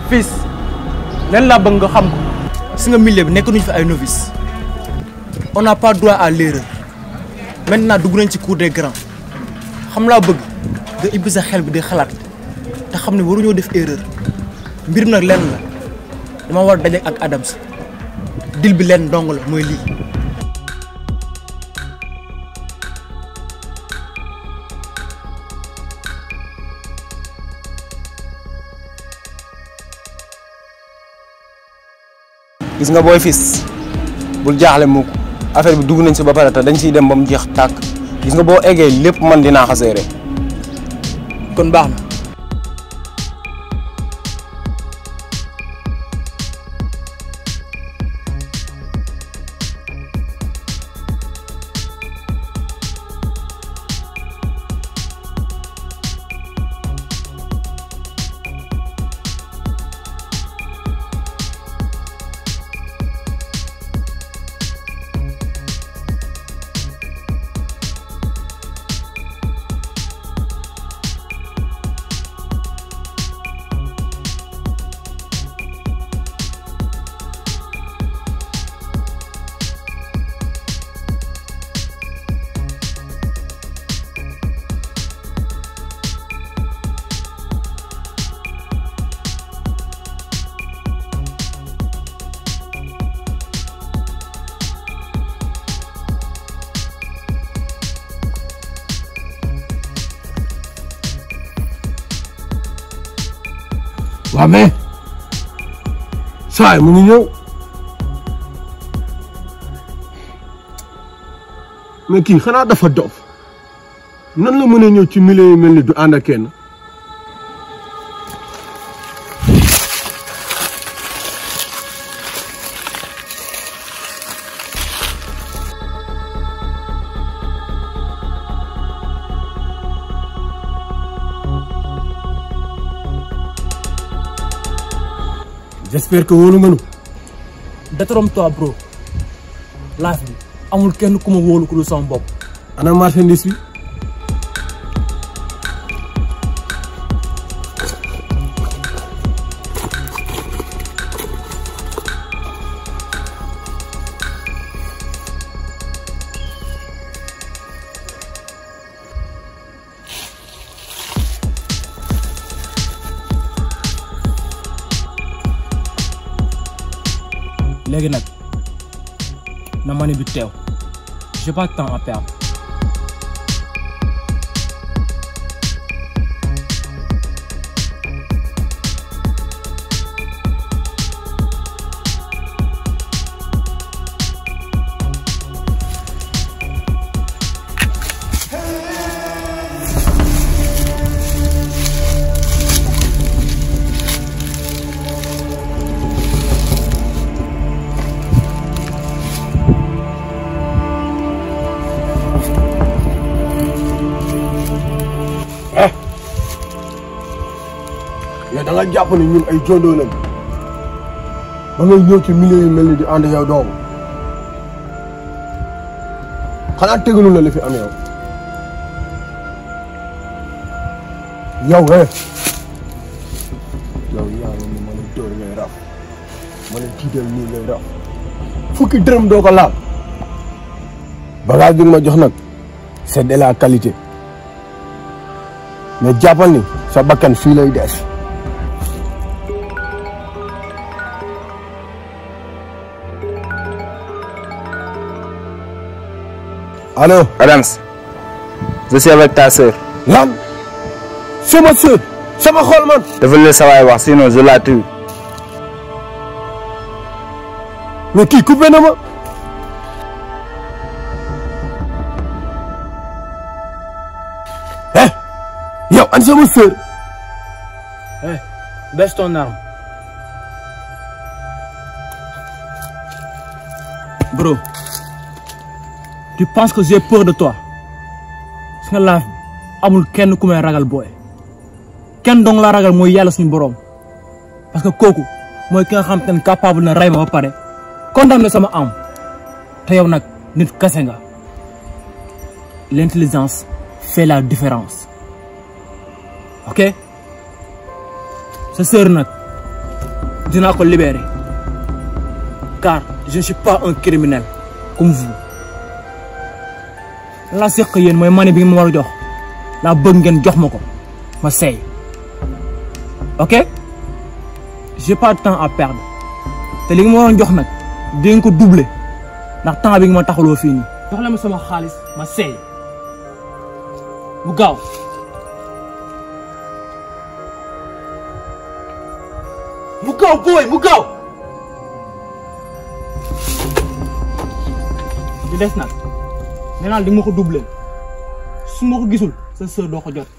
fils leen laa bëgg nga xam ko si nga milieu bi nekk nuñu fi ay novice on n'a pas droit à l'erreur maintenant dugg nañ ci cour des grands xam laa bëgg nga ibbi sa xel bi di xalaat te xam ne waruñoo def erreur mbir mi nag lenn la dama war a daje ak Adams dil bi leen dong la mooy lii gis nga booy fis bul jaaxle mukk affaire bi dugg nañ si ba pare te dañ siy dem ba mu jeex tàkk gis nga boo eggee lépp man dinaa xaseere kon baax na waa mais saa yi mu ngi ñëw mais kii xanaa dafa dof nan la mën a ñëw ci milieu yi mel ni du ànd ak kenn j'espère que wóolu nga nu détrompe-toi bro life bi amul kenn ku ma wóolu ku dul sama bopp ana marchandise bi léegi nag na mani bi teew j'ai pas de temps à perdre yow da nga jàpp ne ñun ay jondoo lañ ba ngay ñëw ci milieu yu mel ni di ànd yow doomu xanaa tegalu la li fi am yow yow eh yow yaa ngi ni ma la dóor ngay raf ma la tiital nii ngay raf fukki dërëm doo ko laal bagage bi nga ma jox nag c'est de la qualité mais jàppal ni sa bakkan fii lay des allo Adams je suis avec ta sœur lan sama sœur sama xol man dafa la sa waay wax sinon je la tue mais kii coupé na ma eh yow an sama sœur eh baisse ton arme bro tu penses que j'ai peur de toi su nga laaf bi amul kenn ku may ragal booy kenn dong la ragal mooy yàlla suñu boroom parce que kooku mooy ki nga xam te ne capable na rey ma ba pare condamné sama am te yow nag nit kase nga l'intelligence fait la différence ok sa sœur nag dinaa ko libérer car je ne suis pas un criminel comme vous la seq yéen mooy money bi nga ma war a jox laa bëgg ngeen jox ma ko ma seey ok j'ai pas de temps à perdre te li nga ma waroon jox nag di nga ko doubler ndax temps bi nga ma taxaloo fii nii jox la ma sama xaalis ma seey bu gaaw mu gaaw booy mu gaaw di des nag nee naa di nga ma ko doublé su ma ko gisul sa sœur doo ko jot